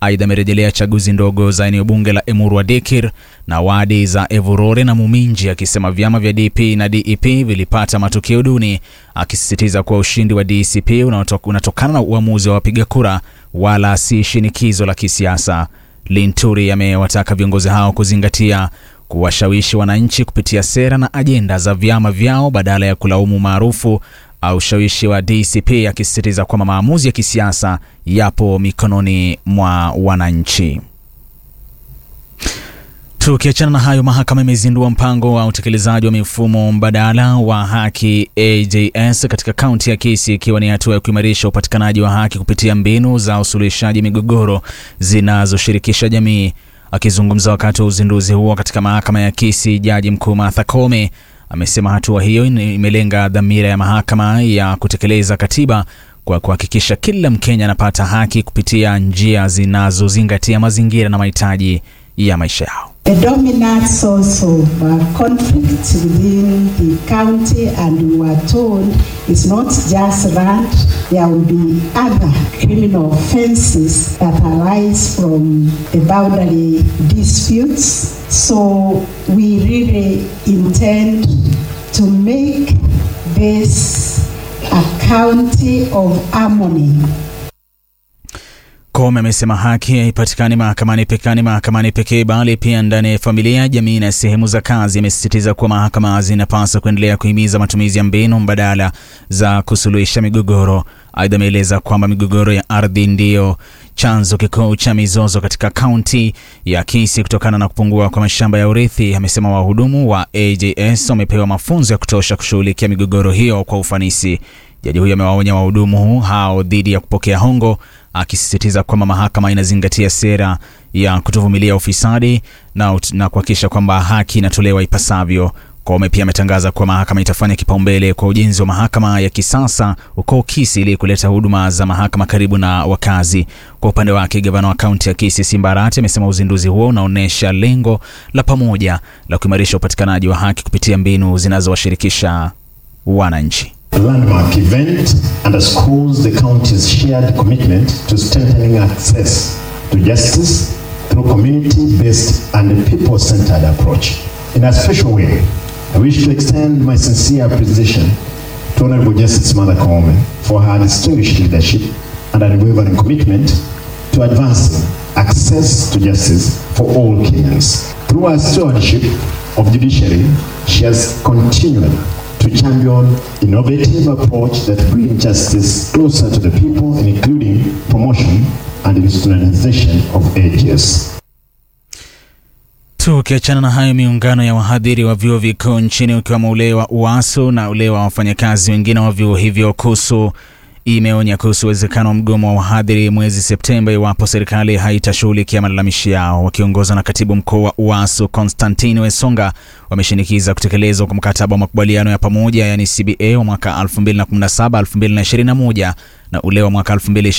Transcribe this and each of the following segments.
Aidha, amerejelea chaguzi ndogo za eneo bunge la Emurua Dikir na wadi za Evurore na Muminji, akisema vyama vya DP na DEP vilipata matokeo duni, akisisitiza kuwa ushindi wa DCP unatokana na uamuzi wa wapiga kura wala si shinikizo la kisiasa. Linturi amewataka viongozi hao kuzingatia kuwashawishi wananchi kupitia sera na ajenda za vyama vyao badala ya kulaumu maarufu au ushawishi wa DCP, akisisitiza kwamba maamuzi ya kisiasa yapo mikononi mwa wananchi. Tukiachana na hayo, mahakama imezindua mpango wa utekelezaji wa mifumo mbadala wa haki AJS katika kaunti ya Kisii, ikiwa ni hatua ya kuimarisha upatikanaji wa haki kupitia mbinu za usuluhishaji migogoro zinazoshirikisha jamii. Akizungumza wakati wa uzinduzi huo katika mahakama ya Kisii, jaji mkuu Martha Koome amesema hatua hiyo imelenga dhamira ya mahakama ya kutekeleza katiba kwa kuhakikisha kila Mkenya anapata haki kupitia njia zinazozingatia mazingira na mahitaji ya maisha yao. The dominant source of uh, conflict within the county and we were told it's not just land, there will be other criminal offenses that arise from the boundary disputes. So we really intend to make this a county of harmony. Koome amesema haki haipatikani mahakamani pekani mahakamani pekee bali pia ndani ya familia, jamii na sehemu za kazi. Amesisitiza kuwa mahakama zinapaswa kuendelea kuhimiza matumizi ya mbinu mbadala za kusuluhisha migogoro. Aidha, ameeleza kwamba migogoro ya ardhi ndiyo chanzo kikuu cha mizozo katika kaunti ya Kisii kutokana na kupungua kwa mashamba ya urithi. Amesema wahudumu wa AJS wamepewa mafunzo ya kutosha kushughulikia migogoro hiyo kwa ufanisi. Jaji huyo amewaonya wahudumu hao dhidi ya kupokea hongo akisisitiza kwamba mahakama inazingatia sera ya kutovumilia ufisadi na, na kuhakikisha kwamba haki inatolewa ipasavyo. Koome pia ametangaza kuwa mahakama itafanya kipaumbele kwa ujenzi wa mahakama ya kisasa huko Kisii ili kuleta huduma za mahakama karibu na wakazi. Kwa upande wake, gavana wa kaunti ya Kisii Simba Arati amesema uzinduzi huo unaonyesha lengo la pamoja la kuimarisha upatikanaji wa haki kupitia mbinu zinazowashirikisha wananchi. A landmark event underscores the county's shared commitment to strengthening access to justice through community-based and people-centered approach. In a special way, I wish to extend my sincere appreciation to Honorable Justice Mother Koome for her distinguished leadership and unwavering commitment to advancing access to justice for all Kenyans. Through her stewardship of judiciary, she has continued to champion innovative approach that bring justice closer to the people, including promotion and institutionalization of ages. Tukiachana na hayo, miungano ya wahadhiri wa vyuo vikuu nchini ukiwemo ule wa UASU na ule wa wafanyakazi wengine wa vyuo hivyo KUSU imeonya kuhusu uwezekano wa mgomo wa wahadhiri mwezi Septemba iwapo serikali haitashughulikia malalamishi yao. Wakiongozwa na katibu mkuu wa UASU Konstantini Wesonga, wameshinikiza kutekelezwa kwa mkataba wa makubaliano ya pamoja yani CBA wa mwaka 2017-2021 na ule wa mwaka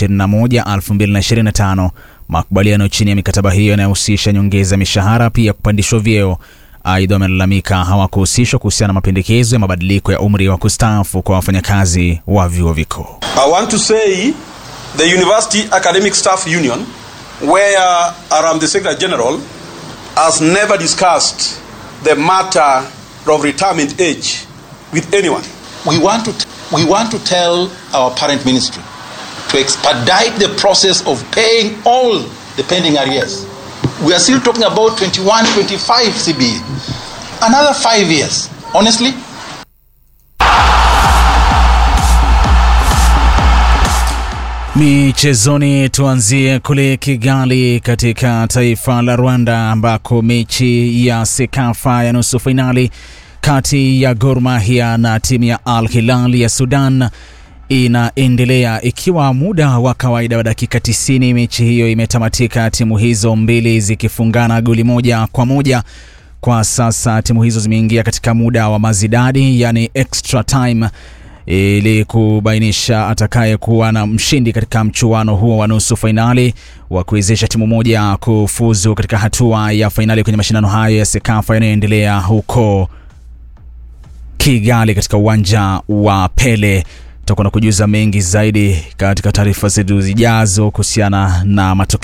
2021-2025. Makubaliano chini ya mikataba hiyo yanayohusisha nyongeza mishahara, pia kupandishwa vyeo. Aidha, wamelalamika hawakuhusishwa kuhusiana na mapendekezo ya mabadiliko ya umri wa kustaafu kwa wafanyakazi wa vyuo vikuu. I want to say the University Academic Staff Union, where I am the Secretary General, has never discussed the matter of retirement age with anyone. We want to, we want to tell our parent ministry to expedite the process of paying all the pending arrears. We are still talking about 21, 25 CBE. Another five years. Honestly, Michezoni, tuanzie kule Kigali katika taifa la Rwanda ambako mechi ya Sekafa ya nusu fainali kati ya Gor Mahia na timu ya Al Hilal ya Sudan inaendelea ikiwa muda wa kawaida wa dakika 90. Mechi hiyo imetamatika, timu hizo mbili zikifungana goli moja kwa moja. Kwa sasa timu hizo zimeingia katika muda wa mazidadi, yani extra time ili kubainisha atakaye kuwa na mshindi katika mchuano huo wa nusu fainali wa kuwezesha timu moja kufuzu katika hatua ya fainali kwenye mashindano hayo ya Sekafa yanayoendelea huko Kigali katika uwanja wa Pele. Tutakuwa na kujuza mengi zaidi katika taarifa zetu zijazo kuhusiana na matokeo